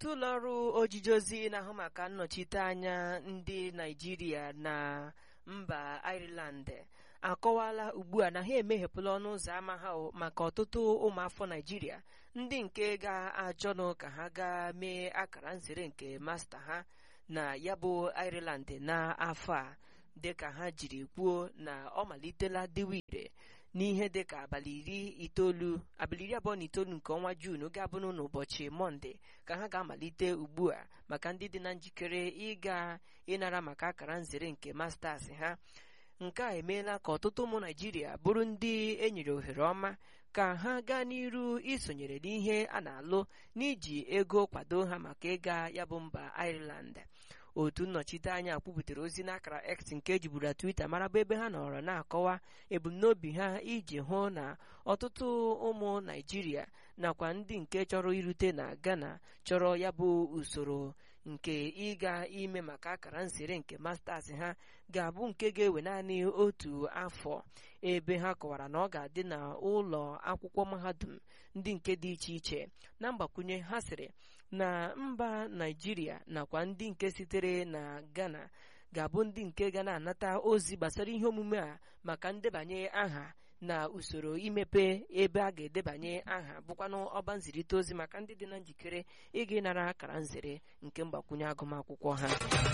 otu ụlọọrụ ojiji ozi na-ahụ maka nnọchite anya ndị naijiria na mba ireland akọwala ugbu a na ha emeghepụla ọnụ ụzọ ámá ha maka ọtụtụ ụmụafọ naijiria ndị nke ga-achọnụ ka ha gaa mee akara nzere nke masta ha na ya bụ ireland n'afọ a dịka ha jiri kwuo na ọ malitela dịwa ire n'ihe dịka abalị iri itoolu abalị iri abụọ na itoolu nke ọnwa juun ga-abụnụ n'ụbọchị mọnde ka ha ga-amalite ugbu a maka ndị dị na njikere ịga ịnara maka akara nzere nke masters ha nke a emeela ka ọtụtụ ụmụ naijiria bụrụ ndị enyere ohere ọma ka ha gaa n'iru isonyere n'ihe a na-alụ n'iji ego kwado ha maka ịga ya bụ mba ireland otu nnọchiteanya kwupụtara ozi n'akara x nke ejiburu twitter mara bụ ebe ha nọrọ na-akọwa ebumnobi ha iji hụ na ọtụtụ ụmụ naijiria nakwa ndị nke chọrọ irute na ghana chọrọ ya bụ usoro nke ịga ime maka akara nsere nke masters ha ga-abụ nke ga-ewe naanị otu afọ ebe ha kọwara na ọ ga-adị na ụlọ akwụkwọ mahadum ndị nke dị iche iche na mgbakwunye ha sịrị na mba naijiria nakwa ndị nke sitere na ghana ga-abụ ndị nke ga na-anata ozi gbasara ihe omume a maka ndebanye aha na usoro imepe ebe a ga-edebanye aha bụkwanụ ọba nzirịta ozi maka ndị dị na njikere ịga ịnara akara nzere nke mgbakwunye agụmakwụkwọ ha